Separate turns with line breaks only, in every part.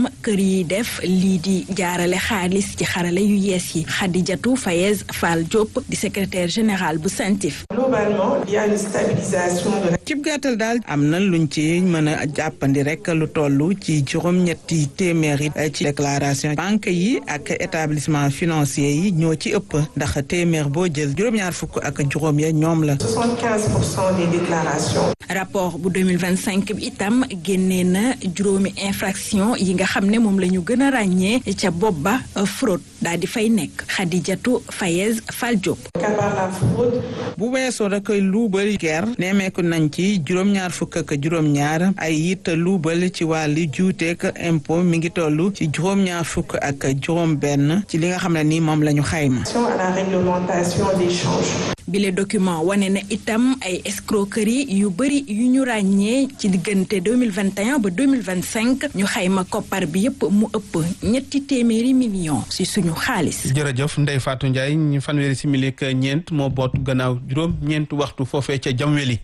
itam kër yi def lii di jaarale xaalis ci xarale yu yees yi Khadijatou Fayez Fall Diop di secrétaire général bu CENTIF.
globalement il y a une stabilisation de la.
cib gàttal daal am na luñ ci mën a jàppandi rek lu toll ci juróom-ñetti téeméeri ci déclaration banque yi ak établissement financier yi ñoo ci ëpp ndax téeméer boo jël juróom-ñaar fukk ak juróom ya ñoom la.
75 pour cent des déclarations.
rapport bu 2025 bi itam génnee na juróomi infraction yi nga xam ne moom la ñu gën a ràññee ca bopp ba fraude daal di fay nekk Khadijatou Fayez Fall Diop.
Kabar la fraude.
bu weesoo da koy luubal ger nemeeku nañ ci juróom-ñaar fukk ak juróom-ñaar ay it luubal ci wàllu juuteek impôt mi ngi toll ci juróom-ñaar fukk ak juróom-benn ci li nga xam ne ni moom la ñu xayma.
à la réglementation des changes.
bile document wane na itam ay escroquerie yu bëri yu ñu ràññee ci diggante 2021 ba 2025 ñu xayma koppar bi yépp mu ëpp ñetti téeméeri millions ci suñu xaalis.
jërëjëf Ndeye Fatou Ndiaye ñu fanweeri simili ak ñeent moo boot gannaaw juróom ñeent waxtu foofee ca Jamweli.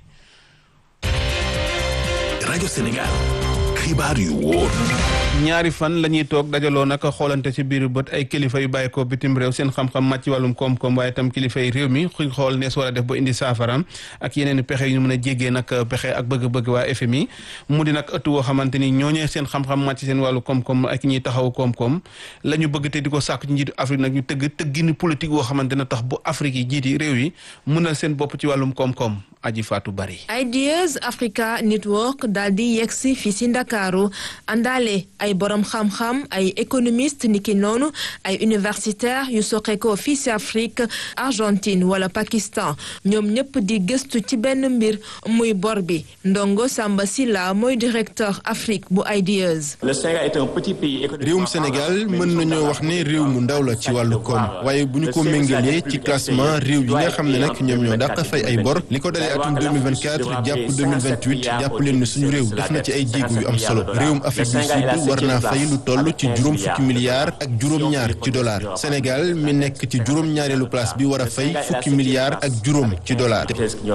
rajo Sénégal xibaar yu wóor.
ñaari fan la ñuy toog dajaloo nag xoolante ci biir bët ay kilifa yu bàyyi ko bitim réew seen xam-xam màcc ci wàllum koom-koom waaye itam kilifa yi réew mi xuñ xool nees war a def ba indi saafaraam ak yeneen i pexe yu ñu mën a jéggee nag pexe ak bëgg-bëgg waa FMI mu di nag ëtt woo xamante ni ñooñee seen xam-xam màcc seen wàllu koom-koom ak ñuy taxaw koom-koom la ñu bëgg te di ko sàkk ci njiitu Afrique nag ñu tëgg tëggini politique woo xamante ne tax bu Afrique yi jiiti réew yi mënal seen bopp ci wàllum koom-koom aji faatu bari
Ideas Africa Network daal di yegsi fii si Ndakaaru àndaale ay borom xam-xam ay économiste niki noonu ay universitaire yu soqeekoo fii si Afrique Argentine wala Pakistan ñoom ñëpp di gëstu ci benn mbir muy bor bi Ndongo Samba Silla mooy directeur Afrique bu Ideas.
réewum Sénégal mën nañoo wax ne réew mu ndaw la ci wàllu koom waaye bu ñu ko méngalee ci classement réew yi nga xam ne nag ñoom ñoo dàq fay ay bor li ko dalee atum 2024 jàpp 2028 jàpp leen ne suñu réew def na ci ay jéego yu am solo réewum Afrique du Sud war naa fay lu toll ci juróom fukki milliards ak juróom-ñaar ci dollar Sénégal mi nekk ci juróom-ñaareelu place bi war a fay fukki milliards ak juróom ci dollar.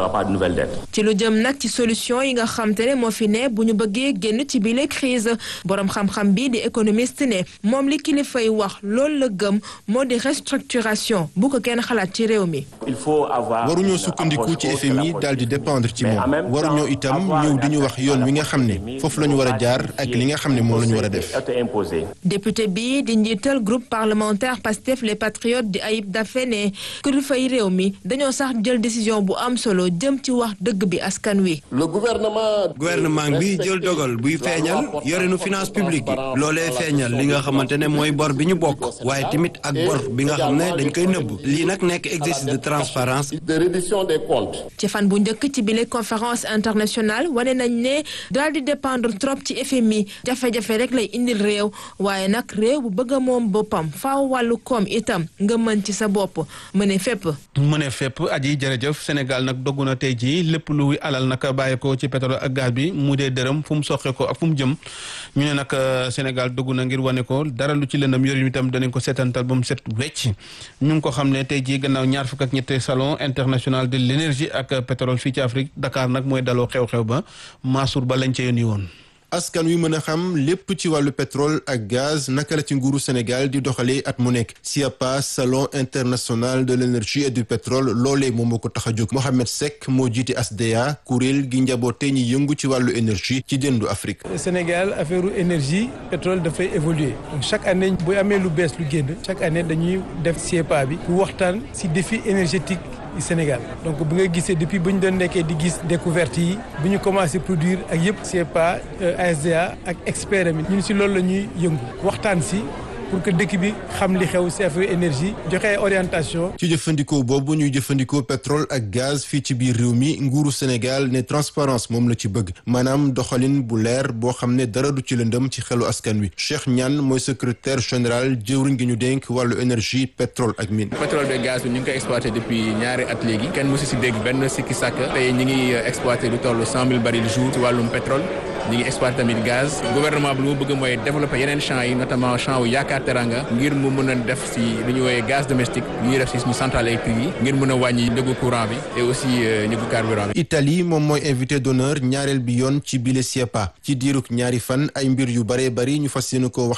ci lu jëm nag ci solution yi nga xam te ne moo fi ne bu ñu bëggee génn ci bile crise borom xam-xam bi di économiste ne moom li kilifa yi wax loolu la gëm moo di restructuration bu ko kenn xalaat ci réew mi.
waruñoo sukkandiku ci FMI daal di dépendre ci moom waruñoo itam ñëw di ñu wax yoon wi nga xam ne foofu la ñu war a jaar ak li nga xam ne moom la ñu war a def.
député bi di njiital groupe parlementaire Pastef les patriotes di Ayib Daffé ne kilifa yi réew mi dañoo sax jël décision bu am solo jëm ci wax dëgg bi askan wi.
le gouvernement. gouvernement bi jël dogal buy feeñal yorenu finance publique bi loolee feeñal li nga xamante ne mooy bor bi ñu bokk waaye tamit ak bor bi nga xam ne dañ koy nëbb lii nag nekk exercice de transparence de reddition des comptes.
ci fan bu njëkk ci bile conférence internationale wane nañ ne daal di dépendre trop ci FMI jafe-jafe rek lay indil réew waaye nag réew bu bëgg a moom boppam faaw wàllu koom itam nga mën ci sa bopp mëne fépp.
mëne fépp aji jërëjëf Sénégal nag dogg na tey jii lépp luy alal nag bàyyi ko ci pétrole ak gaz bi mu dee dërëm fu mu soqe ko ak fu mu jëm ñu ne nag Sénégal dogg na ngir wane ko dara lu ci lëndam yor itam danañ ko seetantal ba mu set wecc ñu ngi ko xam ne tey jii gannaaw ñaar fukk ak ñetti salon international de l'énergie ak pétrole fii ci Afrique Dakar nag mooy daloo xew-xew ba Mansour ba lañ ca yónni woon.
askan wi mën a xam lépp ci wàllu pétrole ak gaz naka la ci nguuru Sénégal di doxalee at mu nekk SIAPA salon international de l'énergie et du pétrole loolee moom moo ko tax a jóg Mohamed Seck moo jiite ASDA kuréel gi njaboote ñi yëngu ci wàllu énergie ci dendu Afrique.
Sénégal affaire énergie pétrole dafay évoluer donc chaque année bu amee lu bees lu génn chaque année dañuy def SIAPA bi pour waxtaan ci défi énergétique. Sénégal donc bu nga gisee depuis bu ñu doon nekkee di gis découverte yi bu ñu commencé produire ak yëpp CEPA ASDA ak expert mi ñun si loolu la ñuy yëngu waxtaan si pour que dëkk bi xam li xew si affaire énergie joxe ay orientation
ci jëfandikoo boobu ñuy jëfandikoo pétrole ak gaz fii ci biir réew mi nguuru Sénégal ne transparence moom la ci bëgg maanaam doxalin bu leer boo xam ne dara du ci lëndëm ci xelu askan wi Cheikh Niane mooy secrétaire général jëwriñ gi ñu dénk wàllu énergie pétrole ak mine.
pétrole bi gaz bi ñu ngi koy exploité depuis ñaari at léegi kenn mosu si dégg benn sikki sàkk tey ñi ngi exploité lu toll cent mille barils jour ci wàllum pétrole ñi ngi exploité tamit gaz gouvernement bi lu mu bëgg mooy développer yeneen champs yi notamment champ wu yaakaar teranga ngir mu mën a def si lu ñuy woowee gaz domestique lu ñuy def si suñu centrale électrique yi ngir mën a wàññi njëgu courant bi et aussi njëgu carburant bi.
Italie moom mooy invité d'honneur ñaareel bi yoon ci bile SIEPA ci diirug ñaari fan ay mbir yu bare bari ñu fas yéene ko wax